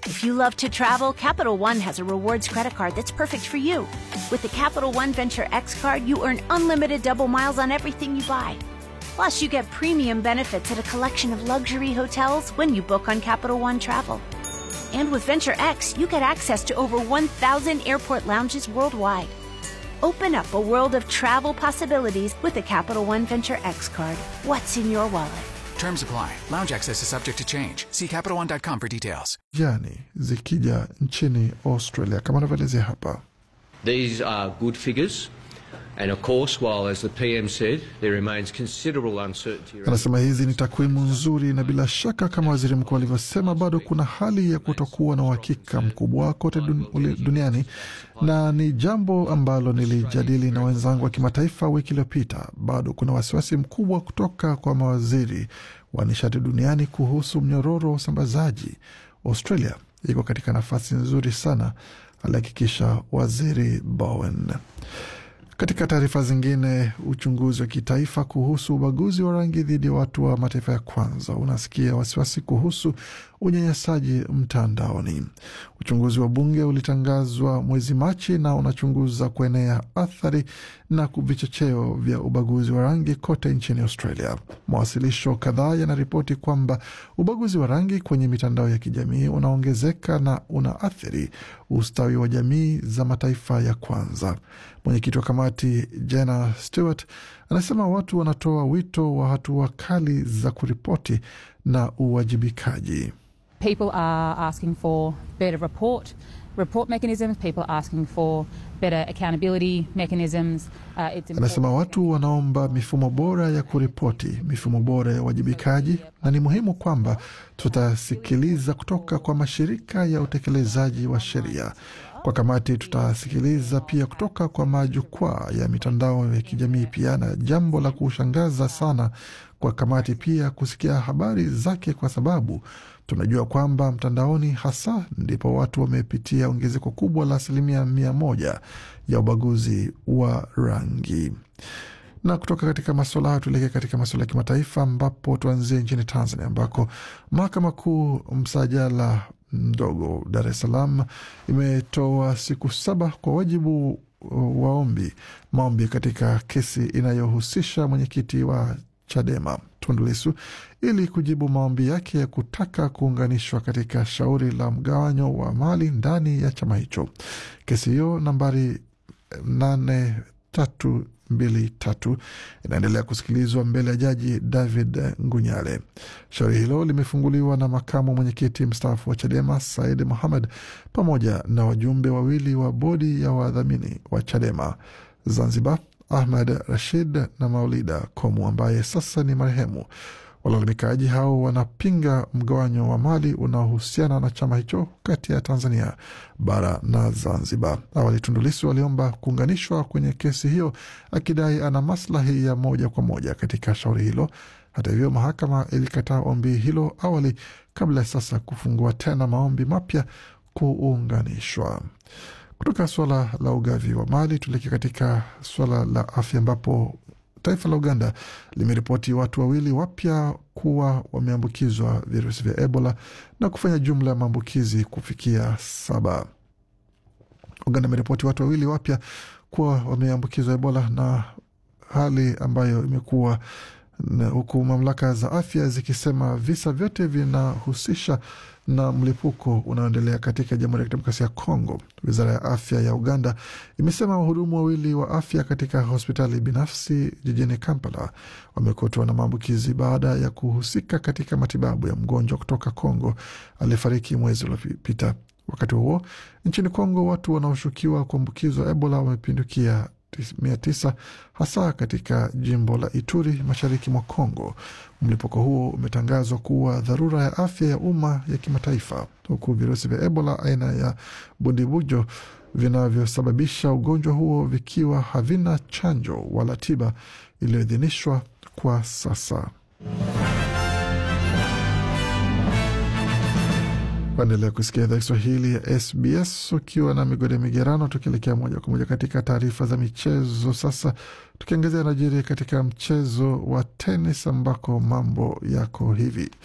If you love to travel, Capital One has a rewards credit card that's perfect for you. With the Capital One Venture X card, you earn unlimited double miles on everything you buy. Plus, you get premium benefits at a collection of luxury hotels when you book on Capital One Travel. And with Venture X, you get access to over 1,000 airport lounges worldwide. Open up a world of travel possibilities with the Capital One Venture X card. What's in your wallet? Terms apply. Lounge access is subject to change. See CapitalOne.com for details. jani zikija nchini Australia kama anavyoelezea hapa. These are good figures, and of course, while, as the PM said, there remains considerable uncertainty around Anasema hizi ni takwimu nzuri, na bila shaka kama waziri mkuu alivyosema, bado kuna hali ya kutokuwa na uhakika mkubwa kote dun, uli- duniani, na ni jambo ambalo nilijadili na wenzangu wa kimataifa wiki iliyopita. Bado kuna wasiwasi mkubwa kutoka kwa mawaziri wa nishati duniani kuhusu mnyororo wa usambazaji. Australia iko katika nafasi nzuri sana, alihakikisha waziri Bowen. Katika taarifa zingine, uchunguzi wa kitaifa kuhusu ubaguzi wa rangi dhidi ya watu wa mataifa ya kwanza unasikia wasiwasi kuhusu unyanyasaji mtandaoni. Uchunguzi wa bunge ulitangazwa mwezi Machi na unachunguza kuenea athari na vichocheo vya ubaguzi wa rangi kote nchini Australia. Mawasilisho kadhaa yanaripoti kwamba ubaguzi wa rangi kwenye mitandao ya kijamii unaongezeka na unaathiri ustawi wa jamii za mataifa ya kwanza. Mwenyekiti wa kamati Jenna Stewart anasema watu wanatoa wito wa hatua kali za kuripoti na uwajibikaji. People are asking for better report report mechanisms. People are asking for better accountability mechanisms. Uh, it's Anasema important- watu wanaomba mifumo bora ya kuripoti, mifumo bora ya uwajibikaji, na ni muhimu kwamba tutasikiliza kutoka kwa mashirika ya utekelezaji wa sheria. Kwa kamati, tutasikiliza pia kutoka kwa majukwaa ya mitandao ya kijamii pia, na jambo la kushangaza sana kwa kamati pia kusikia habari zake, kwa sababu tunajua kwamba mtandaoni hasa ndipo watu wamepitia ongezeko kubwa la asilimia mia moja ya ubaguzi wa rangi. Na kutoka katika masuala hayo tuelekee katika masuala ya kimataifa, ambapo tuanzie nchini Tanzania ambako mahakama kuu msajala mdogo Dar es Salaam imetoa siku saba kwa wajibu waombi maombi katika kesi inayohusisha mwenyekiti wa Chadema Tundu Lissu ili kujibu maombi yake ya kutaka kuunganishwa katika shauri la mgawanyo wa mali ndani ya chama hicho. Kesi hiyo nambari nane tatu mbili tatu inaendelea kusikilizwa mbele ya jaji David Ngunyale. Shauri hilo limefunguliwa na makamu mwenyekiti mstaafu wa Chadema Said Mohamed pamoja na wajumbe wawili wa bodi ya wadhamini wa Chadema Zanzibar, Ahmed Rashid na Maulida Komu ambaye sasa ni marehemu. Walalamikaji hao wanapinga mgawanyo wa mali unaohusiana na chama hicho kati ya Tanzania bara na Zanzibar. Awali Tundu Lissu aliomba kuunganishwa kwenye kesi hiyo akidai ana maslahi ya moja kwa moja katika shauri hilo. Hata hivyo, mahakama ilikataa ombi hilo awali kabla ya sasa kufungua tena maombi mapya kuunganishwa. Kutoka suala la ugavi wa mali tuelekea katika suala la afya ambapo taifa la Uganda limeripoti watu wawili wapya kuwa wameambukizwa virusi vya Ebola na kufanya jumla ya maambukizi kufikia saba. Uganda imeripoti watu wawili wapya kuwa wameambukizwa Ebola na hali ambayo imekuwa na huku mamlaka za afya zikisema visa vyote vinahusisha na mlipuko unaoendelea katika Jamhuri ya Kidemokrasia ya Kongo. Wizara ya afya ya Uganda imesema wahudumu wawili wa afya katika hospitali binafsi jijini Kampala wamekutwa na maambukizi baada ya kuhusika katika matibabu ya mgonjwa kutoka Kongo aliyefariki mwezi uliopita. Wakati huo nchini Kongo, watu wanaoshukiwa kuambukizwa Ebola wamepindukia mia tisa hasa katika jimbo la Ituri mashariki mwa Kongo. Mlipuko huo umetangazwa kuwa dharura ya afya ya umma ya kimataifa, huku virusi vya Ebola aina ya bundibujo vinavyosababisha ugonjwa huo vikiwa havina chanjo wala tiba iliyoidhinishwa kwa sasa. Waendelea kusikia idhaa Kiswahili ya SBS ukiwa na migode migerano, tukielekea moja kwa moja katika taarifa za michezo. Sasa tukiangazia najiri katika mchezo wa tenis ambako mambo yako hivi.